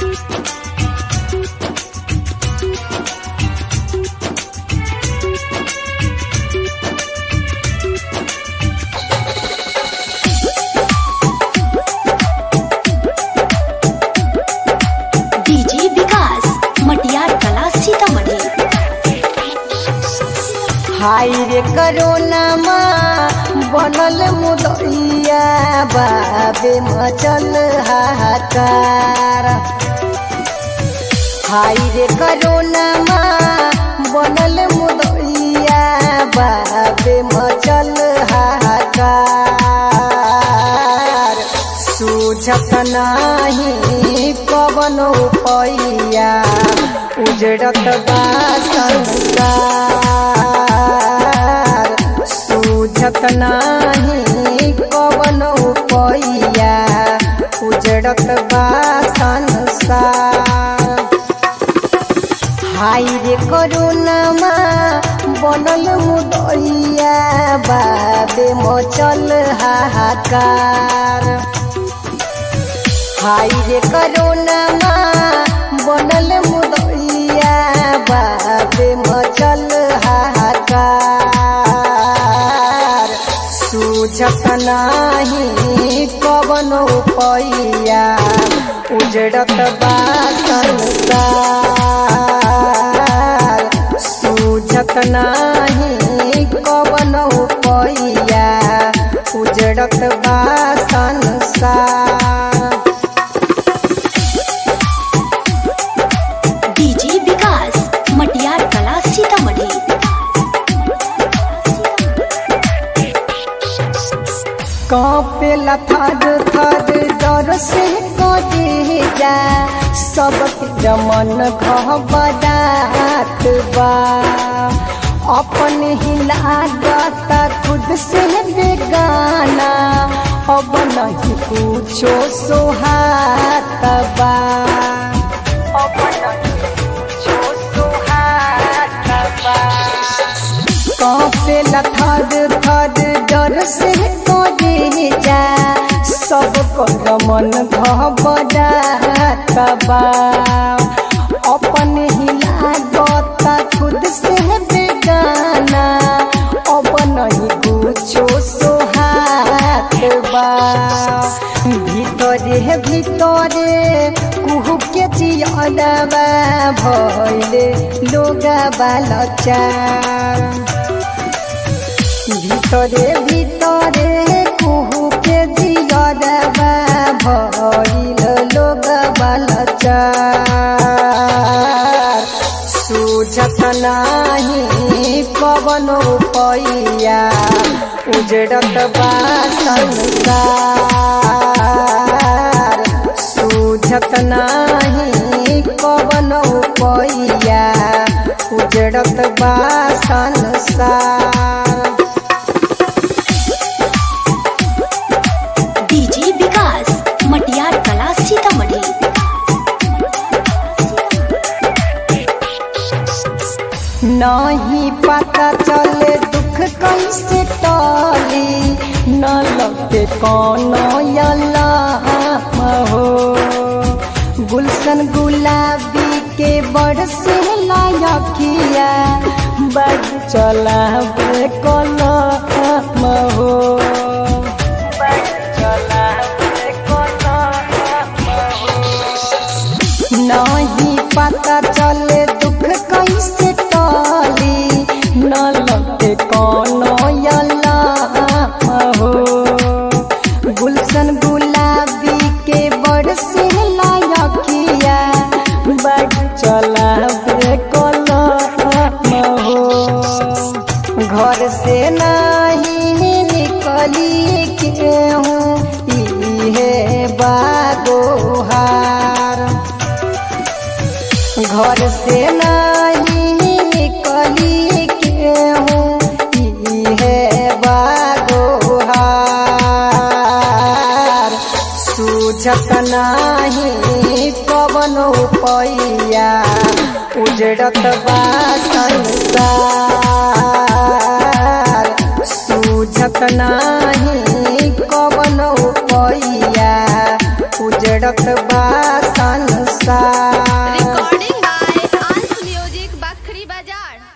DJ विकास मटियार कला सीतामढ़ी हाय रे करोना बनल मुदैया बाबे मचल हाहाकार हाय रे करोना बनल मुदैया बाबे मचल हाहाकार सूझत नाही कवन पैया उजड़त बा संसार सूझत नाही कवन पैया उजड़त बा संसार हाय रे करुणामा बनल मुदैया बाबे मचल हाहाकार हाय रे करुणामा बनल मुदैया बाबे मचल हाहाकार सूझत नाही कवन पैया उजड़त बा संसार सूझत नाही कवन पैया उजड़त बा संसार डीजे विकास मटियार कला सीतामढ़ी कांपेला थर थर डर से कटे जा सबके जमन घबरात बा अपन ही लागता खुद से बेगाना अब नहीं कुछो सोहात बा अब नहीं कुछो सोहात बा कांपे थर थर डर से करे जा सब कर मन घबरात बा अपन ही लागता खुद से बेगाना अब नहीं कुछो सोहात बा ভিতরে ভিতরে কুহুকে চিয়লবা ভইলে লোগা বালচার ভিতরে ভিতরে কুহুকে জিয়লবা ভইল লোগা বালচার सूझत नाही कवन पैया उजड़त बा संसार सूझत नाही कवन पैया उजड़त बा संसार डीजे विकास मटियार कला सीतामढ़ी नहीं पता चले दुख कैसे टली न लगते कौनो अल्लाह हो गुलशन गुलाबी के बड़ से लायकिया बड़ चला कलम हो बड़ चला कलम हो नहीं पता चले दुख कैसे टली न लगते कौनो अल्लाह हो गुलशन गुलाबी के बड़ से लायकिया बड़ चला कलम हो घर से नहीं निकली के हूँ इहे बागोहार घर से नहीं निकली के हूँ इहे बागोहार सूझत नाही कवन पैया उजड़त बा संसार सूझत नाही कवन पैया उजड़त बा संसार बाजार